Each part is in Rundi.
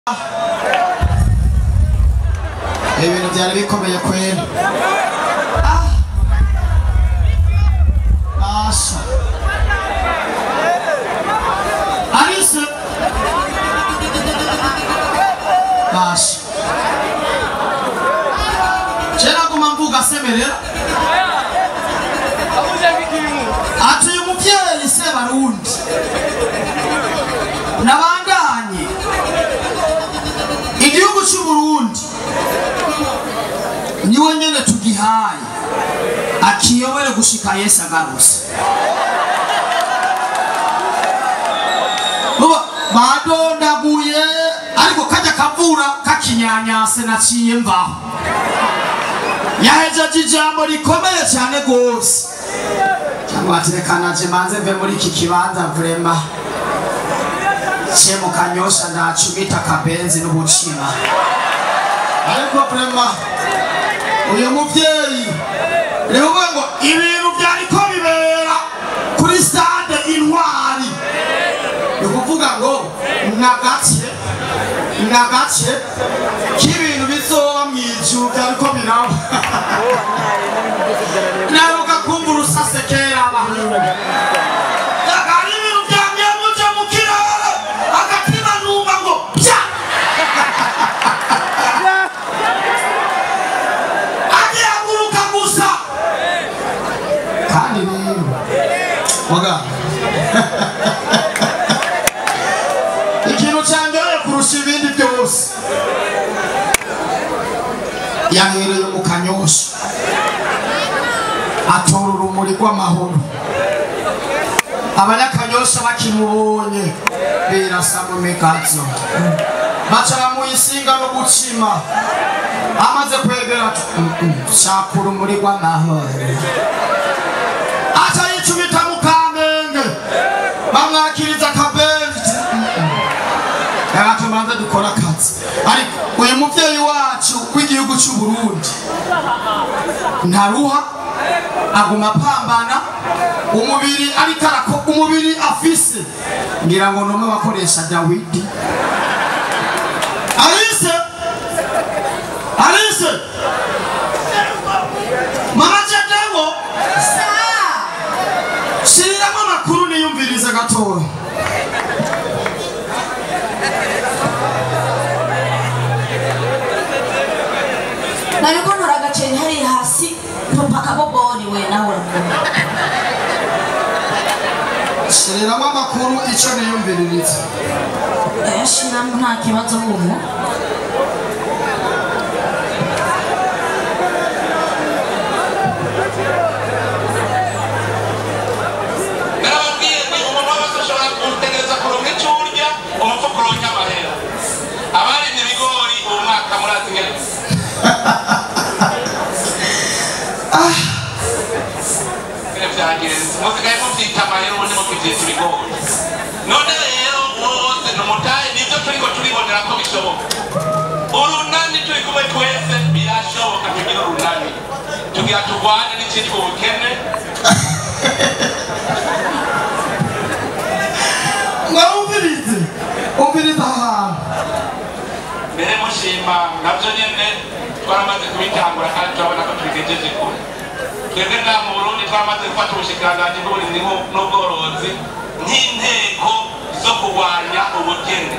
ibintu byari bikomeye kwera basha arise basha kera guma mvuga semerera ati uyu mubyeyi se barundi nabandanye igihugu cy'u Burundi niwe nyene tugihaye akiyobore gushika Yesu agarutse Uba badondaguye ariko kajya kavura kakinyanyase naciye mvaho yahejeje ijambo rikomeye cyane rwose cyangwa ati reka naje manze mve muri iki kibanza vrema ce mu kanyosha ndacumita akabenzi n'ubucima ariko vrema uyu muvyeyi rero uvuga ngo ibintu vyariko bibera kuri stade intwari ni ukuvuga ngo nagace nagace k'ibintu bizoba mw'ijuru vyariko biraba naruka kumva urusase kera abantu hari ibintu vyamye muja mu kirere agatima numva ngo pya agihaguruka gusa kandi rero muga ikintu cyangereye kurusha ibindi byose yahereye mu kanyosha atora urumuri rw'amahoro abanyakanyosha bakimubonye birasa mu migazo baca bamuyisinga no gucima amaze kwegera ati, "Mm, mm, shaka urumuri rw'amahoro aca yicumita mu kamenge bamwakiriza akabenzi reka tubanze dukora akazi ariko uyu muvyeyi wacu w'igihugu cy'u Burundi ntaruha aguma apambana umubiri ariko arako umubiri afise ngira ngo numwe bakoresha dawidi alice alice mama jedego shiriramo amakuru niyumvirize gatoya nariko ntora agaceri hariya hasi ntumpa akaboboni we nawe shiriramo amakuru ico niyumviririze yashiramo nta kibazo ubu narababwiye ni umuntu wese ashobora gutegereza kuronka icyo urya umufuka uronka amahera abarimye ibigori uwo mwaka murazi ngene ngene vyagenze musigaye muvyita amahera ubundi mukivyita ibigori none rero wose ni umutahe nivyo turiko turibonera ko bishoboka urunani turi kumwe twese birashoboka tugira urunani tugira turwane n'icitwa ubukene mwumvirize umvirize ahantu mbere mushima nabyo nyine twaramaze kubitangura kandi turabona ko tubigejeje kure twebwe nta mu burundi twaramaze gufata ubushikiranganji bw'uburimyi n'u- n'ubworozi nk'inteko zo kurwanya ubukene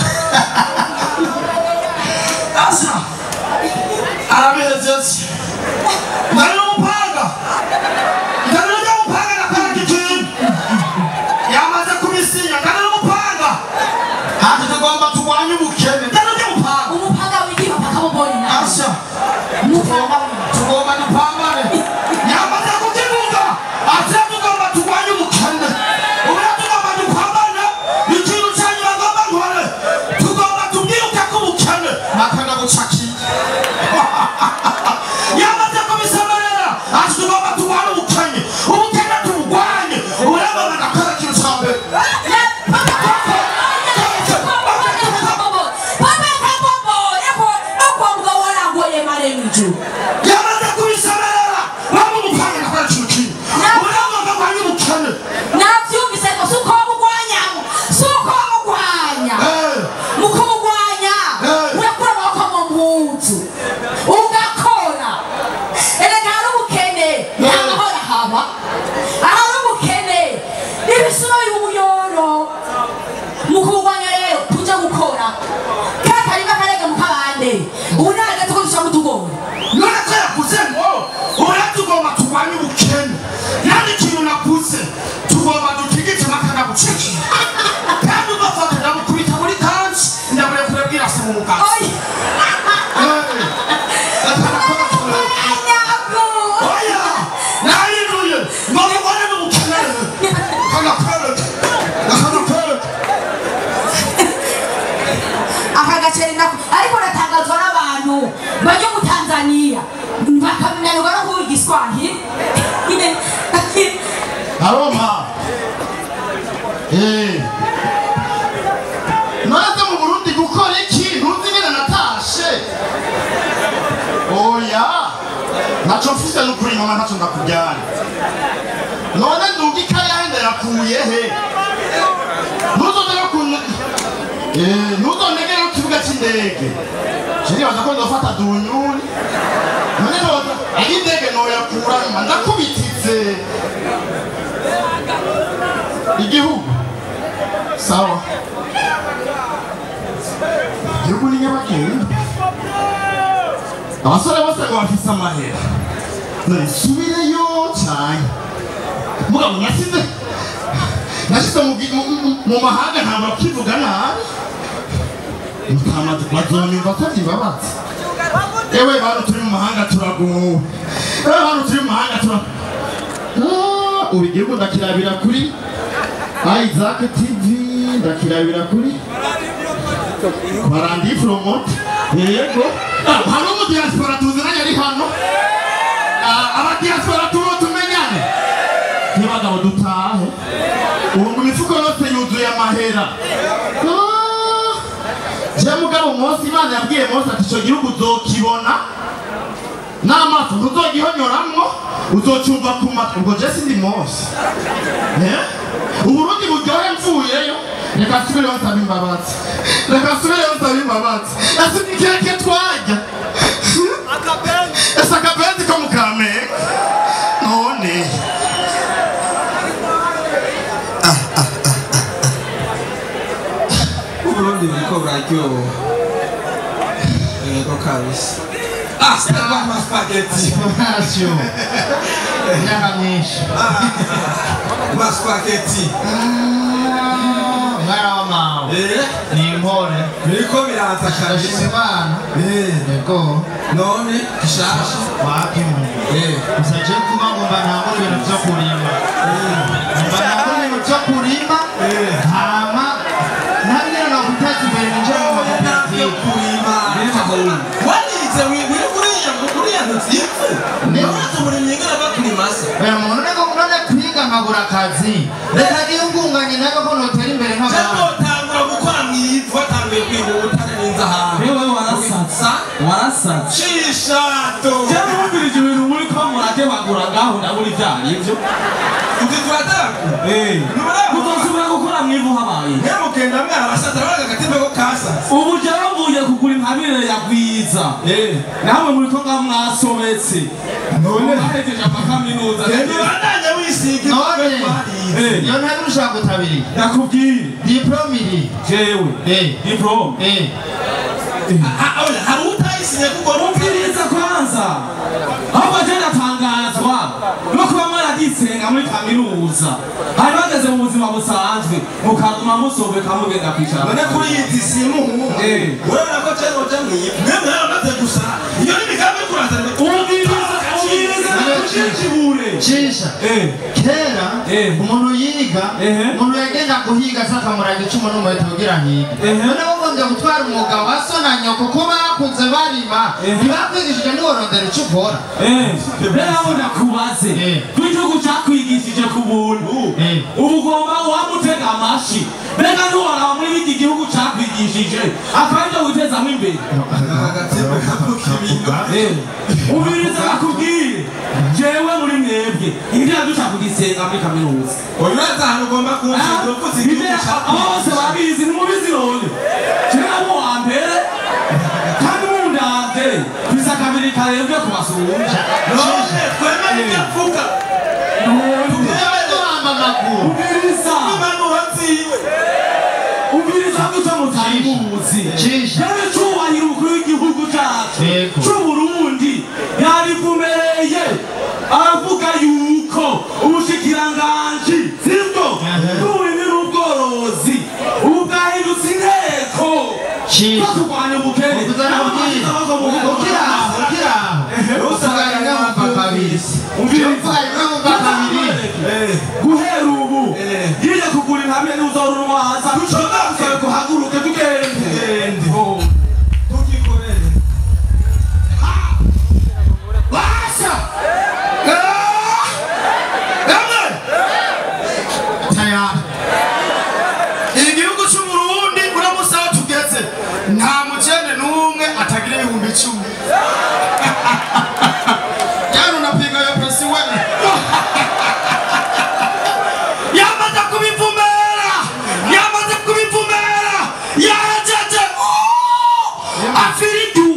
asa arabihejeje ndari n'umupanga ndari n'umupanga nakora ikintu yamaze kubisinya ndari n'umupanga hati tugomba turwanye ubukene ndari n'umupanga umupanga w'igihugu akaboboni nawe asa umupanga w'igihugu tugomba dupambane yamaze kukivuga ati tugomba turwanye ubukene ubu tugomba dupambane ikintu cya nyuma ngomba nkore tugomba tubwire bwirase mu mugazi oya nyago oya nayinuye ngo mubone mubukenere kagakwereke nakagakwereke aka gaceri nako ariko natangazwa n'abantu bajya mu tanzaniya bakamenyerwa no kuvuga igiswahili aroma Eh. naze mu burundi gukora iki ntuzi nyine natashe oya naco mfise n'ukuri mama ntaco ndakujyana none nduga ikayahe ndayakuye he ntuzongere kun- Eh, ntuzonegere ku kibuga c'indege je nibaza ko ndofata dunyuni none noza aho indege noyakura nyuma ndakubititse igihugu sawa igihugu ni nyabagendwa abasore bose ngo bafise amahera none nsubireyo cyane mugabo nasize nashyize mu gi- mu- mu- mu mahanga ntabwo bakivuga nabi mutamaze bazonyumva ko ntibabaza ewe bantu turi mu mahanga turagowe ewe bantu turi mu mahanga tura Ah, ubu igihugu ndakirabira kuri Isaac TV ndakirabira kuri barandi promote yego Ah, hari umu diaspora tuziranye ari hano Ah, aba diaspora tubo tumenyane ntibagabo dutahe ubu ngo imifuko yose yuzuye amahera Ah, je mugabo Mose imana yabwiye Mose ati ico gihugu uzokibona n'amaso ntuzogihonyoramwo uzocumva ku matwi ubwo je sindi Mose Eh? uburundi buryohe mvuyeyo reka nsubireho nsaba imbabazi reka nsubireho nsaba imbabazi ese ni keke twarya ese akabenzi ko mu kamenge none uburundi buriko buraryoha yego kabisa ah sitaba amaspageti ntacyo imyaka myinshi amaspageti mwana w'amawe eh ni impore biriko biraza ndashima kabisa imana eh yego none gishasha wapimu eh gusa je kuba ngomba ntangure ibintu vyo kurima ngomba ntangure ibintu vyo kurima hama ntabwira no guteza imbere ninjira mu makoperative wanize wiri kuriya kuriya ntutipfu nibaza umurimyi ngana bakurimasa oya muntu nego none kwiga nkabura akazi reka gihungunganye nawe ko notera imbere nk'abantu cyangwa utangura gukora mu ivu watanguye kwiga ubutare n'inzahabu Wewe warasatsa warasatsa shishato cyangwa wumvirije ibintu muri ko muratebagura ngaho ndabura ibyo ari byo uzi turatanga uzosubira gukora mu ivu habaye mwemukenda mwana abasaza baraga agatimba ko kasa ubu jyawe mvuye kugura intabire ya gwiza namwe muri ko ngaho mwasobetse none bahejeje amakaminuza ntibandanye wisiga none Eh. iyo ntabwo ushaka gutabiri ndakubwire diplome iri jewe Eh. diplome eh hari utayisinye kuko umviriza kwanza ahubwo je ndatangazwa no kuba mwaradisenga muri kaminuza hari bageze mu buzima busanzwe mukaguma musobeka mugenda kwicara none kuri iyi tisimu Eh. urabona ko cyangwa uca mu ivu mwemwe yaramaze gusa iyo ni imigambi yo kurazana umviriza umviriza nakujijibure cisha Eh. kera Eh. umuntu yiga Ehe. umuntu yagenda guhiga asakamuraga icumu n'umuheto kugira hige Ehe. none bagombye gutwara umwuga wa so na nyoko ko bakuze barima Ehe. ntibakwigishije ntiworondera icyo ukora rero ndakubaze Eh. ko igihugu cakwigishije ku buntu Eh. ubu ugomba wamutega amashi mbega ntiworaba muri iki gihugu cakwigishije akaba aribyo witezamo imbere agatimba kavuka ibintu umviriza nakubwire jewe muri mwebwe ibyo dushaka kugisenga muri kaminuza uyu wese ahantu ugomba kumvira uvuze ibyo igihugu cyawe bose babizi ntimubizi none jewe mu wa mbere kandi mundavye bisa kabiri karebwe kubasumbya none twemere ibyo avuga yewe duhamba amaguru umviriza impanuro ziwe umviriza guca mutayimuzi Cisha. yewe cubahiro umukuru w'igihugu cacu Yego. c'uburundi yarivumereye aravuga yuko ubushikiranganji sibwo bw'uburimyi n'ubworozi ubu bwahindutse inteko Shit. no kurwanya ubukene Ukuzana ubwiza. N'abashyize amaboko mu ukiri aho ukiri aho uvuga rimwe wumva kabiri uvuga rimwe wumva kabiri guhera ubu yije kugura intamye n'uzora urwaza dushobora gusaba kuhaguruke tugende Oh. tukikorere basha emwe tayari igihugu cy'uburundi uramutse aho tugeze nta mukene n'umwe atagira ibihumbi icumi jana unapiga yo pesi we yamaze kubivumera yamaze kubivumera yajeje afiridu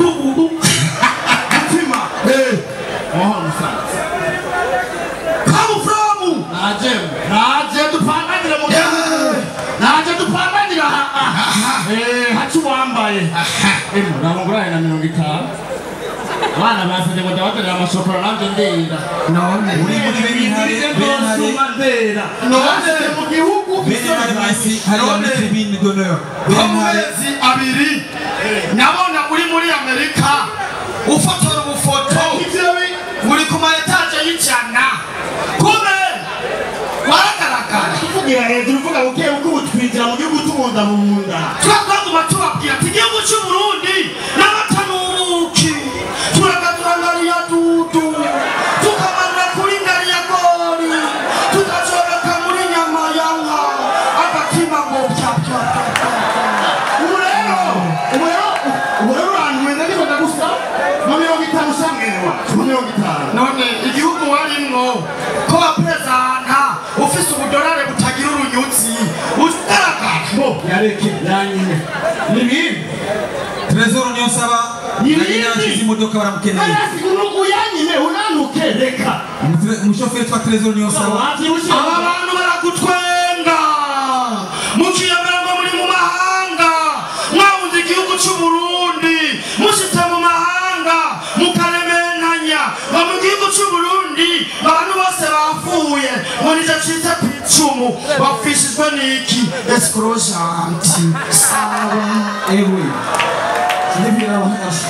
mutima mahoro musaza kamufuramu naje naje dupanganire mu naje dupanganire aha eh hacu wambaye eh namuguraye na mirongo itanu abana basabye ngo ndabatorera amashokora nanjye ndenda none uri muri b'intare b'intare ndera none mu gihugu b'intare basi hariya muri tribune d'honneur ko mu b'intare mezi abiri nabona uri muri amerika ufotora ubufoto muri ku ma etaje y'ijana kume waragaragara tuvugira hejuru uvuga buke buke ubu twinjira mu gihugu tubunda mu nda twaguma tubabwira ati igihugu cy'uburundi n'abatanuki turagadura ngariya dudu tukamanura kuri ngariya gori tukazoreka muri nyama ya nka agatima ngo pya pya pya pya ubu rero ubu rero ubu rero urantuweza ariko ndagusa mu mirongo itanu usangene wacu mu mirongo itanu none igihugu warimwo ko waperezanta ufise ubudorare butagira urunyutsi ugaragara bo yareke yanyine ni bibi trésor niyo nsaba nari nashize imodoka baramukeneye arasi unugu yanyine unanuke reka Umutre- umushoferi twa trésor niyo nsaba wavyibushye aba bantu baragutwenga mukiyemera ngo muri mu mahanga mwahunze igihugu c'uburundi mushitse mu mahanga mukarementanya ngo mu gihugu c'uburundi abantu bose bapfuye ngo nico cita kwicumu bapfishijwe n'iki escrojanti sawa ewe sinibwira abahasha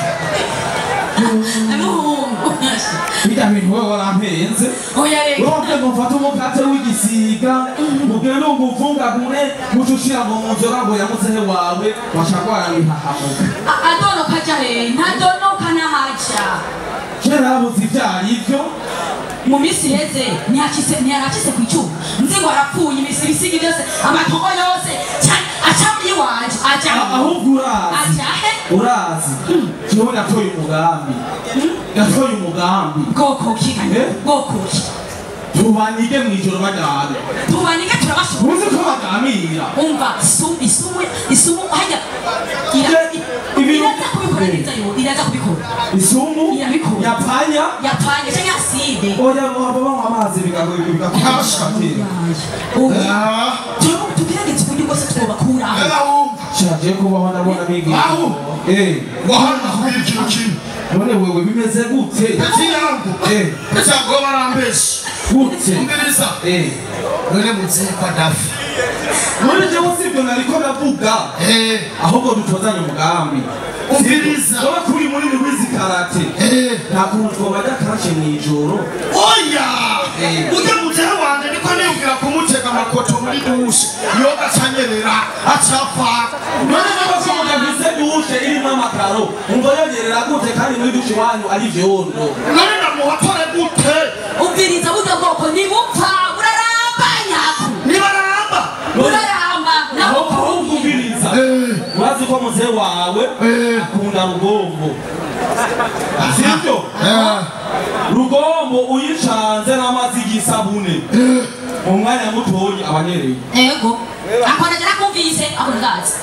Amuhungu. bijya bintu wowe warampenze Oya reka. urabye ngo mfate umukate w'igisiga mugende umuvungagure mucushira ngo mu nzoga ngo yamuzehe wawe washagwara bihahamuka A- Adonoka aja he? Ntadonoka n'ahaja. kera habuze ibyo ari byo mu minsi iheze ntiyakise ntiyaracise ku icyuma nzi ngo arapfuye imisi ibisiga byose amatongo yose cyane aca muri iwanje aja A- ahubwo urazi aja he urazi jewe natoye umugambi natoye umugambi bwoko ki Eh? bwoko ki tubanyige mw'ijoro bajyane tubanike turabashobora uzi ko baganira umva isumu isumu isumu hajya ira- Ibi- ibintu- iraza kubikora neza yo iraza kubikora isumu Irabikora. yapanya yapanye cyangwa aside oya baba banywa amazi bigakosha ubu tugerageze uburyo bwose twobakuraho shaje kubaho ndabona bigira Aho. eh wahana kubira ikintu kimwe none wewe bimeze gute peti yangu eh peti yangu bo barambeshi gute umviriza eh none muzehe kwa dafi none jewe sibyo nariko ndavuga Eh, ahubwo dutozanye umugambi Umviriza. wowe kuri muri wizi karate eh, nta kuntu twobajya karashe mw'ijoro oya Eh. ujya muzehe wanje niko niyumvira kumutega amakoto muri dushe yoga acanyerera acapfa none niba ko mudafise dushe irimo amakaro umva yongerera gute kandi muri dushe iwanyu ari vyondo none ndamuhotore gute ubwiriza burya bwoko ntibupfa buraramba nyaku nibaramba buraramba naho aho aho kubwiriza Eh, urazi ko muzehe wawe Eh. akunda rugombo sibyo eh, rugombo uyicanze n'amazi y'isabune mu mwanya mutoyi abanyereye ego akona jana kumvise ako ndazi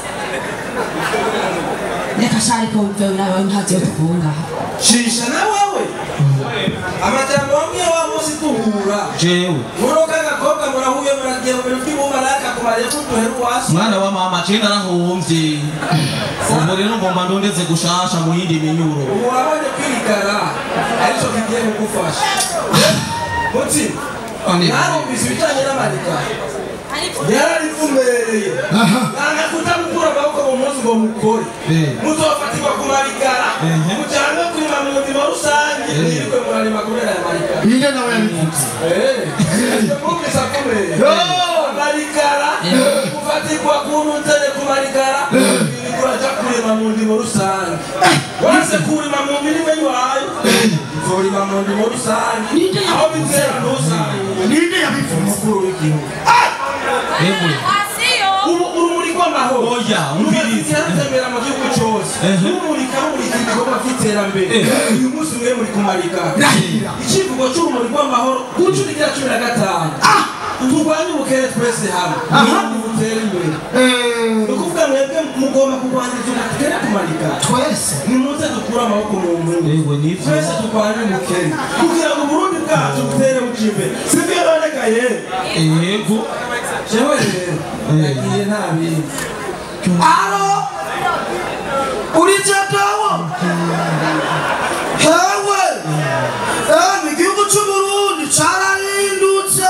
reka shari ko vewe nawe ntavyo tukunga shisha na wewe amajambo amwe wa munsi duhura jewe muroka agakobwa murahuye muragiye mu bintu by'ubumaraka kubariye kuduhera uwasi mwana wa mama je narahomvye ubu rero ngomba ndondeze gushasha mu yindi minyuro ubu wabonye kwirigara aricyo kigiye kugufasha mutima narumvise ibijyanye n'amarigara yararivumereye nanga kutamukura amaboko mu munsi ngo mukore muzofatirwa ku marigara mujanwe kurima mu buzima rusange mwirikwe murarima kubera aya marigara inde nawe yabivutse mumvise akomeye amarigara gufatirwa ku ntutere ku marigara wirikwe uraja kurima mu ndimo rusange wase kurima mu mirima iwayo uzorima mu ndimo rusange aho bizera ntusange ninde yabivutse umukuru w'igihugu asiyo ubu urumuri rw'amahoro Oya, umviriza. ruratembera mu gihugu cyose rumurika rumurika ibikorwa by'iterambere uyu munsi mwe muri kumarika ikivugo cy'urumuri rw'amahoro ku nshuro igira cumi na gatanu turwanye ubukene twese hamwe butere imbere ni ukuvuga mwebwe mugomba kurwanya ubukene kumarika twese nimuze dukure amaboko mu mpinga Ewe nivyo. twese turwanye ubukene kugira ngo uburundi bwacu butere buca imbere sibyo noneka yewe Yego. jewe rero yagiye nta bindi alo uri jadawo hewe emi igihugu cy'uburundi carahindutse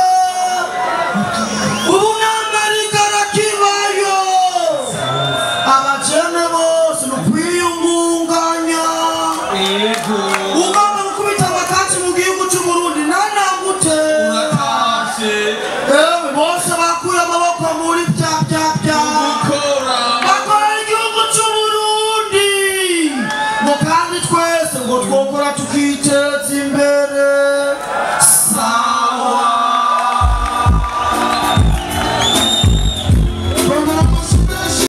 ubu n'amerika arakibayo abajene bose ni ukwiyungunganya Yego. ugomba gukubita amakatsi mu gihugu cy'uburundi nanagutera Urakashe. ewe bose bakuye amaboko muri bya bya bya Kora. bakora igihugu cy'uburundi ngo kandi twese ngo twokora tukite